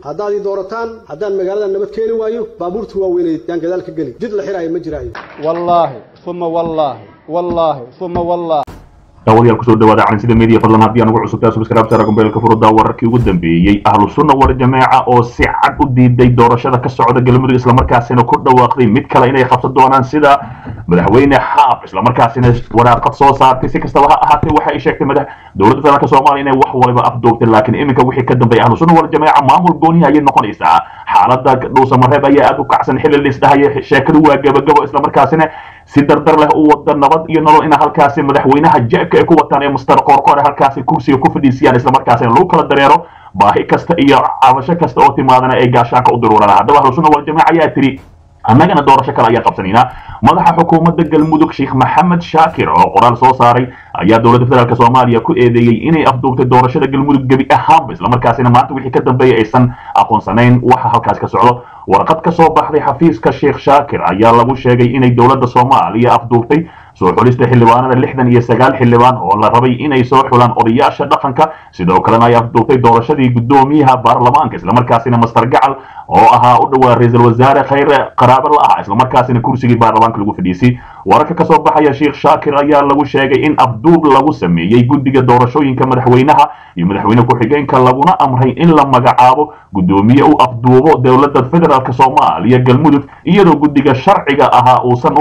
haddaad ii doorataan haddaan magaalada nabad keeni waayo baabuurta waaweyneed yaan gadaal ka geli jid la xiraayo ma jiraayo wallaahi uma wallaahi wallaahi uma wallaahi daawadayaal kusoo dhawaada calansida media fadlan haddii aan ugu cusubtaa subscribe sara gombeelka furudaa wararkii ugu dambeeyey ahlu sunna war jameeca oo si cad u diiday doorashada ka socda galmudug islamarkaasina ku dhawaaqday mid kale inay qabsan doonaan sida madaxweyne xaaf islamarkaasina waraaqad soo saartay si kastaba ha ahaatee waxa ay sheegtay madax dowladda federaalk soomaaliya inay wax waliba afdoogtay laakiin iminka wixii ka dambeeyay ahlu sunna war jameeca maamul goonihi ayay noqonaysaa xaalada dhuusamareeb ayaa aad u kacsan xilli liisdhahaya sheekadu waa gabagabo islamarkaasina si dardar leh u wada nabad iyo nolol ina halkaasi madaxweynaha jeebka ay ku wataan ee muster qoorqoor halkaasi kursiga ku fadhiisiyaan islamarkaasina lagu kala dareero baahi kasta iyo cabasho kasta oo timaadana ay gaashaanka u daruuraan haddaba ahlu sunna wal jamaaca ayaa tiri annagana doorasho kale ayaa qabsanaynaa madaxa xukuumadda galmudug sheekh maxamed shaakir oo qoraal soo saaray ayaa dowladda federaalk soomaaliya ku eedeeyey inay afduubtay doorashada galmudug gebi ahaanba islamarkaasina maanta wixii ka dambeeyay aysan aqoonsanayn waxa halkaas ka socdo warqad ka soo baxday xafiiska sheekh shaakir ayaa lagu sheegay inay dowladda soomaaliya afduubtay soo xulista xildhibaanada lixdan iyo sagaal xildhibaan oo la rabay inay soo xulaan odayaasha dhaqanka sidoo kalena ay afduubtay doorashadii guddoomiyaha baarlamaanka islamarkaasina master gacal oo ahaa u dhowaa ra-iisul wasaare khayre qaraabo la ah islamarkaasina kursigii baarlamaanka lagu fadhiisay wararka ka soo baxaya sheekh shaakir ayaa lagu sheegay in afduub lagu sameeyey guddiga doorashooyinka madaxweynaha iyo madaxweyne ku-xigeenka laguna amray in la magacaabo guddoomiye u afduubo dowladda federaalk soomaaliya galmudug iyadoo guddiga sharciga ahaa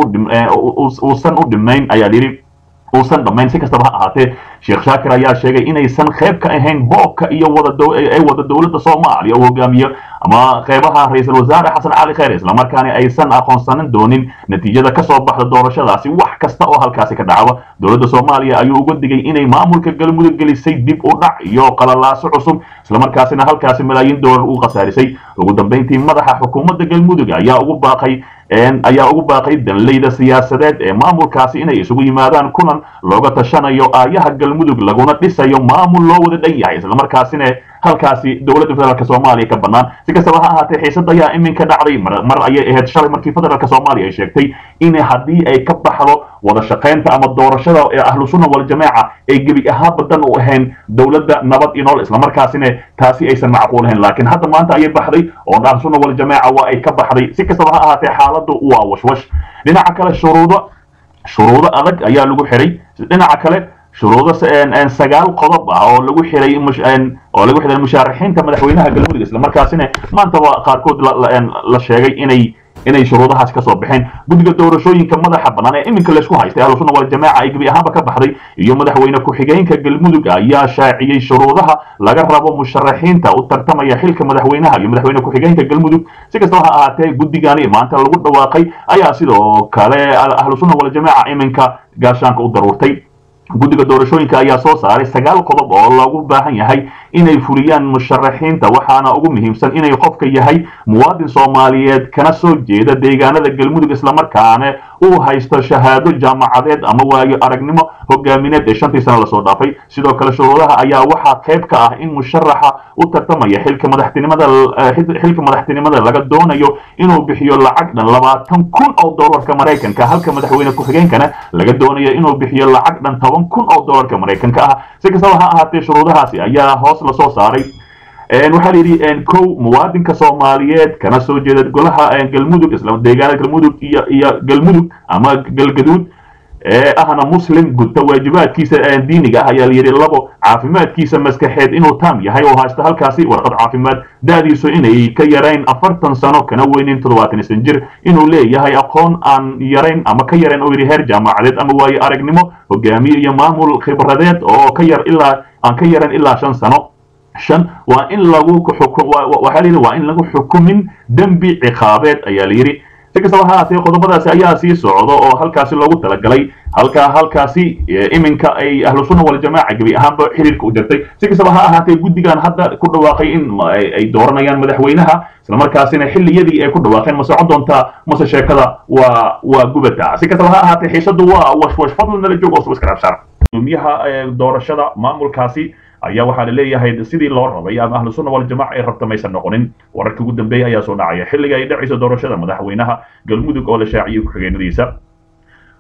uusan u dhimayn ayaa yidhi uusan dhammayn si kastaba ha ahaatee sheekh shaakir ayaa sheegay inaysan qayb ka ahayn boobka iyo wadaay wada dowladda soomaaliya uu hogaamiyo ama qeybaha ra-iisul wasaare xasan cali khayr islamarkaana aysan aqoonsanan doonin natiijada ka soo baxda doorashadaasi wax kasta oo halkaasi ka dhacba dowladda soomaaliya ayuu uga digay inay maamulka galmudug gelisay dib u dhac iyo qalalaaso cusub islamarkaasina halkaasi malaayiin doolar u khasaarisay ugu dambeyntii madaxa xukuumadda galmudug ayaa ugu baaqay ayaa ugu baaqay danleyda siyaasadeed ee maamulkaasi inay isugu yimaadaan kulan looga tashanayo aayaha galmudug laguna dhisayo maamul loo wada dhan yahay islamarkaasina halkaasi dowladda federaalk soomaaliya ka bannaan si kastaba ha ahaatee xiisad ayaa iminka dhacday mar ayay ahayd shalay markii federaalk soomaaliya ay sheegtay in haddii ay ka baxdo wada shaqaynta ama doorashada ee ahlu sunna wal jamaaca ay gebi ahaan badan u ahayn dowladda nabad iyo nool islamarkaasina taasi aysan macquul ahayn laakiin hadda maanta ayay baxday oo ahlu sunna wal jamaaca waa ay ka baxday si kastaba ha ahaatee xaaladdu waa washwash dhinaca kale shuruudo shuruudo adag ayaa lagu xiray dhinaca kale shuruudo sagaal qodob ah oo lagu xiray oo lagu xiray mushaaraxiinta madaxweynaha galmudug islamarkaasina maantaba qaarkood la sheegay inay inay shuruudahaas ka soo baxeen guddiga doorashooyinka madaxa bannaan ee iminka laysku haystay ahlu sunna wal jamaaca ay gebi ahaanba ka baxday iyo madaxweyne ku-xigeenka galmudug ayaa shaaciyey shuruudaha laga rabo musharaxiinta u tartamaya xilka madaxweynaha iyo madaxweyne ku-xigeenka galmudug si kastaba ha ahaatee guddigani maanta lagu dhawaaqay ayaa sidoo kale ahlu sunna wal jamaaca iminka gaashaanka u daruurtay guddiga doorashooyinka ayaa soo saaray sagaal qodob oo lagu baahan yahay inay fuliyaan musharaxiinta waxaana ugu muhiimsan inay qofka yahay muwaadin soomaaliyeed kana soo jeeda deegaanada galmudug islamarkaana uu haysto shahaado jaamacadeed ama waayo aragnimo hogaamineed ee shantii sano lasoo dhaafay sidoo kale shuruudaha ayaa waxaa qayb ka ah in musharaxa u tartamaya xilka madaxtinimada xilka madaxtinimada laga doonayo inuu bixiyo lacag dhan labaatan kun oo dollarka maraykanka halka madaxweyne ku-xigeenkana laga doonayo inuu bixiyo lacag dhan toban kun oo dollarka maraykanka ah si kastaba ha ahaatee shuruudahaasi ayaa hoos lasoo saaray waxaa la yidhi kow muwaadinka soomaaliyeed kana soo jeeda golaha galmudug deegaanada galmudug iyo iyo galmudug ama galgaduud ee ahna muslim gudta waajibaadkiisa diiniga ah ayaa layidhi labo caafimaadkiisa maskaxeed inuu taam yahay oo haysto halkaasi warqad caafimaad da'diisu inay ka yarayn afartan sano kana weynin toddobaatan isan jir inuu leeyahay aqoon aan yarayn ama ka yarayn oo yidhi heer jaamacadeed ama waayo aragnimo hogaamiye iyo maamul khibradeed oo ka yar ilaa aan ka yaran ilaa shan sano shan waa in lagu waxaa layidhi waa in lagu xukumin dembi ciqaabeed ayaa layidhi si kastaba ha ahaatee qodobadaasi ayaa sii socdo oo halkaasi loogu talagalay halka halkaasi iminka ay ahlu sunna wal jamaaca gebi ahaanba xiriirka u jirtay si kastaba ha ahaatee guddigan hadda ku dhawaaqay in ay dooranayaan madaxweynaha islamarkaasina xilliyadii ay ku dhawaaqeen ma socon doontaa mase sheekada waa waa gubata si kastaba ha ahaatee xiisadu waa washwash fadlan nala joog oo subscribe saar gudoomiyaha doorashada maamulkaasi ayaa waxaa la leeyahay sidii loo rabay ama ahlu sunna wal jamaaca ay rabta maysan noqonin wararkii ugu dambeeyay ayaa soo dhacaya xilliga ay dhacayso doorashada madaxweynaha galmudug oo la shaaciyey ku-xigeenadiisa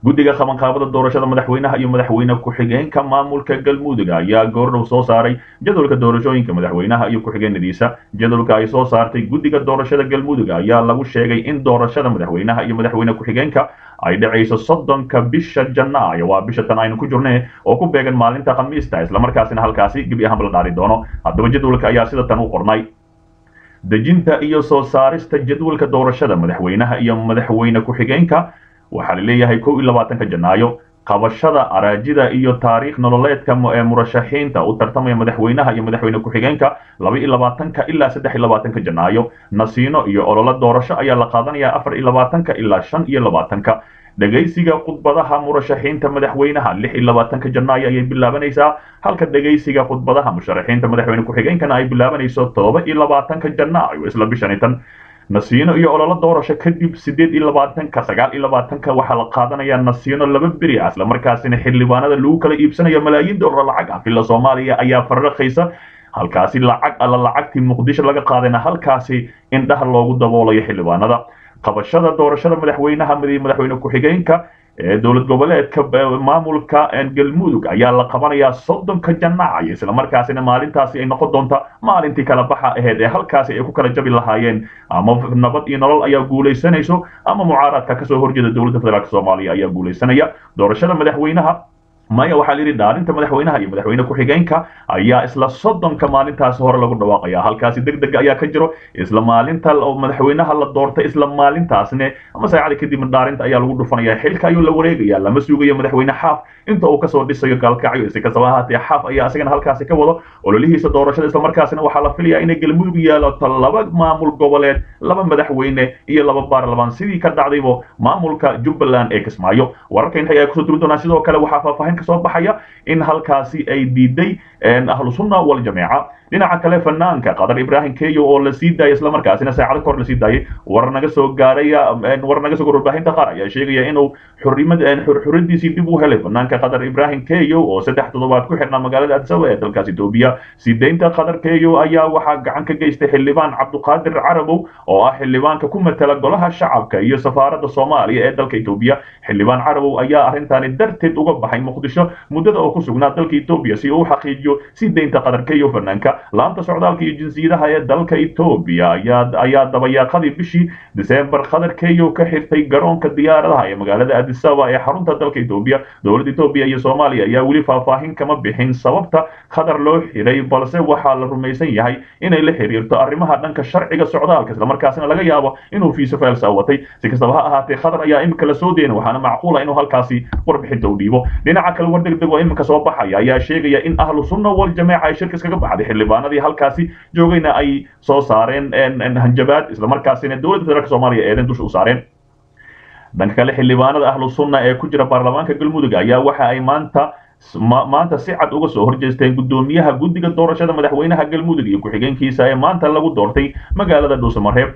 guddiga qabanqaabada doorashada madaxweynaha iyo madaxweyne ku-xigeenka maamulka galmudug ayaa goordhow soo saaray jadwalka doorashooyinka madaxweynaha iyo ku-xigeenadiisa jadwalka ay soo saartay guddiga doorashada galmudug ayaa lagu sheegay in doorashada madaxweynaha iyo madaxweyne ku-xigeenka ay dhacayso soddonka bisha janaayo waa bisha tan aynu ku jirne oo ku beegan maalinta khamiista islamarkaasina halkaasi gebi ahaanba la dhaari doono haddaba jadwalka ayaa sida tan u qornay dejinta iyo soo saarista jadwalka doorashada madaxweynaha iyo madaxweyne ku-xigeenka waxaa la leeyahay kow iyo labaatanka janaayo qabashada araajida iyo taariikh nololeedka ee murashaxiinta u tartamaya madaxweynaha iyo madaxweyne ku-xigeenka laba iyo labaatanka ilaa saddex iyo labaatanka janaayo nasiino iyo ololo doorasho ayaa la qaadanaya afar iyo labaatanka ilaa shan iyo labaatanka dhegaysiga khudbadaha murashaxiinta madaxweynaha lix iyo labaatanka janaayo ayay bilaabanaysaa halka dhegaysiga khudbadaha musharaxiinta madaxweyne ku-xigeenkana ay bilaabanayso todoba iyo labaatanka janaayo isla bishani tan nasiino iyo ololo doorasho kadib sideed iyo labaatanka sagaal iyo labaatanka waxaa la qaadanayaa nasiino laba beri ah isla markaasina xildhibaanada lagu kala iibsanayo malaayiin doolar lacag ah villa soomaaliya ayaa farraqaysa halkaasi lacag alla lacagtii muqdisho laga qaadayna halkaasi indhaha loogu daboolayo xildhibaanada qabashada doorashada madaxweynaha madaxweyne ku-xigeenka ee dowlad goboleedka maamulka galmudug ayaa la qabanayaa soddonka janaayo islamarkaasina maalintaasi ay noqon doonta maalintii kala baxa aheyd ee halkaasi ay ku kala jabi lahaayeen ama nabad iyo nolol ayaa guulaysanayso ama mucaaradka kasoo horjeeda dowladda federaalk soomaaliya ayaa guulaysanaya doorashada madaxweynaha maya waxaa layidhi dhaarinta madaxweynaha iyo madaxweyne ku-xigeenka ayaa isla soddonka maalintaasi hore lagu dhawaaqaya halkaasi deg deg ayaa ka jiro isla maalinta madaxweynaha la doortay isla maalintaasne ama saacada kadib dhaarinta ayaa lagu dhufanaya xilka ayuu la wareegaya lama sugayo madaxweyne xaaf inta uu kasoo dhisayo gaalkacyo si kastaba ahaatee xaaf ayaa isagana halkaasi ka wado ololihiisa doorashada islamarkaasina waxaa la filayaa inay galmudug yeelato laba maamul goboleed laba madaxweyne iyo laba baarlamaan sidii ka dhacdaybo maamulka jubbaland ee kismaayo wararka inta ayaa kusoo duri doonaa sidoo kale waxaa faahfaahin kasoo baxaya in halkaasi ay diiday ahlu sunna waljamaaca dhinaca kale fanaanka qadar ibrahim keyo oo la sii daayay islamarkaasina saacado kahor la sii daayay war naga soo gaaraya war naga soo warbaahinta qaar ayaa sheegaya inuu xurrimad xurriyadiisii dib u helay fanaanka qadar ibrahim keyo oo saddex toddobaad ku xirnaa magaalada addis ababa ee dalkaas etoobiya sideynta qadar keyo ayaa waxaa gacan ka geystay xildhibaan cabduqaadir carabow oo ah xildhibaanka ku matala golaha shacabka iyo safaaradda soomaaliya ee dalka etoobiya xildhibaan carabow ayaa arrintaani darteed uga baxay muqdisho muddada oo ku sugnaa dalka etoobiya si uu u xaqiijiyo sideynta qadar keyo fanaanka laanta socdaalka iyo jinsiyadaha ee dalka etoobiya ayaa ayaa dabayaaqadii bishii diseembar qadar keyo ka xirtay garoonka diyaaradaha ee magaalada addis ababa ee xarunta dalka etoobiya dowladda etoobiya iyo soomaaliya ayaa weli faahfaahin kama bixin sababta qadar loo xiray balse waxaa la rumaysan yahay inay la xiriirto arrimaha dhanka sharciga socdaalka islamarkaasina laga yaabo inuu fiiso faelsa watay si kastaba ha ahaatee qadar ayaa imika la soo deena waxaana macquula inuu halkaasi warbixinta u dhiibo dhinaca kale war deg deg oo imika soo baxaya ayaa sheegaya in ahlu sunna waljamaaca ay shirka iskaga baxday xildhibaanadii halkaasi joogayna ay soo saareen hanjabaad islamarkaasina dowladda federaalk soomaaliya eedan dusha u saareen dhanka kale xildhibaanada ahlu sunna ee ku jira baarlamaanka galmudug ayaa waxa ay maanta maanta si cad uga soo horjeesteen guddoomiyaha guddiga doorashada madaxweynaha galmudug iyo ku-xigeenkiisa ee maanta lagu doortay magaalada dhuusamareeb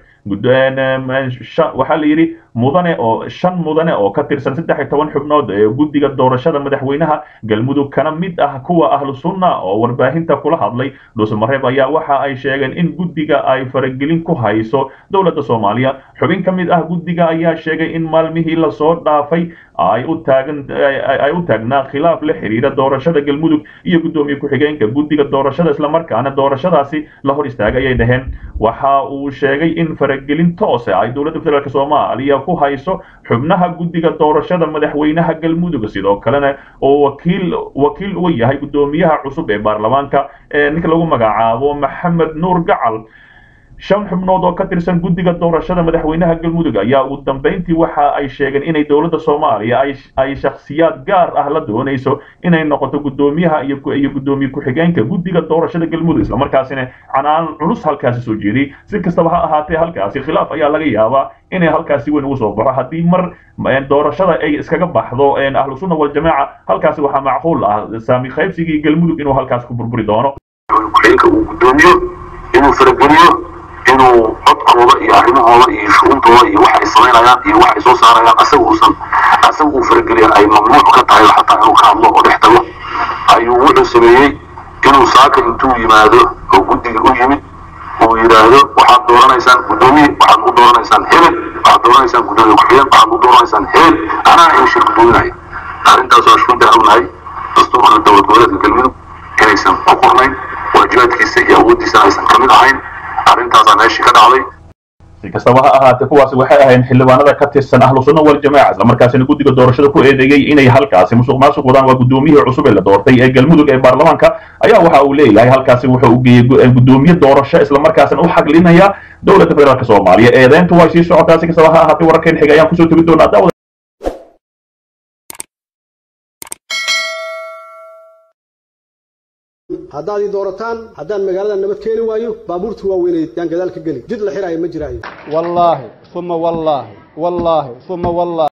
waxaa la yidhi mudane oo shan mudane oo ka tirsan saddex iyo toban xubnood ee guddiga doorashada madaxweynaha galmudug kana mid ah kuwa ahlu sunna oo warbaahinta kula hadlay dhuusamareeb ayaa waxa ay sheegeen in guddiga ay faragelin ku hayso dowladda soomaaliya xubin ka mid ah guddiga ayaa sheegay in maalmihii lasoo dhaafay ay u taagan ay u taagnaa khilaaf la xiriira doorashada galmudug iyo guddoomiye ku-xigeenka guddiga doorashada islamarkaana doorashadaasi la hor istaagay ayay dhaheen waxa uu sheegay in faragelin toose ay dowladda federaalk soomaaliya ku hayso xubnaha guddiga doorashada madaxweynaha galmudug sidoo kalena oo wakiil wakiil uga yahay guddoomiyaha cusub ee baarlamaanka ee ninka lagu magacaabo maxamed nuur gacal shan xubnood oo ka tirsan guddiga doorashada madaxweynaha galmudug ayaa ugu dambeyntii waxa ay sheegeen inay dowladda soomaaliya ay shakhsiyaad gaar ah la doonayso inay noqoto guddoomiyaha iyo guddoomiye ku-xigeenka guddiga doorashada galmudug islamarkaasina canaan culus halkaasi soo jeediyey si kastaba ha ahaatee halkaasi khilaaf ayaa laga yaabaa inay halkaasi weyn ugu soo baxo haddii mar doorashada ay iskaga baxdo ahlu sunna waljamaaca halkaasi waxaa macquul ah saami qaybsigii galmudug inuu halkaasi ku burburi doono inuu farageliyo inuu codkooda iyo arrimahooda iyo shuruuntooda iyo waxa ay samaynayaan iyo waxa ay soo saarayaan asaga uusan asaga uu farageliya ay mamnuuc ka tahay xataa inuu ka hadlo oo dhex tago ayuu wuxuu sameeyey inuu saaka intuu yimaado oo guddiga u yimid uu yidhaahdo waxaad dooranaysaan guddoomiye waxaad u dooranaysaan hebel waxaad dooranaysaan gudoomiye ku-xigeen waxaad u dooranaysaan heel anaa in shir gudoominaya arrintaas waa shunta ognahay dastuurka dowlad goboleedka galmudug inaysan ku qornayn waajibaadkiisa iyo awooddiisa aysan ka mid ahayn arrintaasaa meeshii ka dhacday si kastaba ha ahaatee kuwaasi waxay ahayn xildhibaanada ka tirsan ahlu sunna wal jamaaca islamarkaasina guddiga doorashada ku eedeeyey inay halkaasi musuq maasuq wadaan waa gudoomiyihii cusub ee la doortay ee galmudug ee baarlamaanka ayaa waxa uu leeyahay halkaasi wuxuu u geeyey gudoomiye doorasho islamarkaasina u xaglinaya dowladda federaalk soomaaliya eedeyntu way sii socotaa si kastaba ha ahaatee wararkeen xigay ayaan kusoo tegi doonaa daawada haddaad ii doorataan haddaan magaalada nabad keeni waayo baabuurta waaweyneed yaan gadaal ka geli jid la xiraayo ma jiraayo والله ثم والله والله ثم والله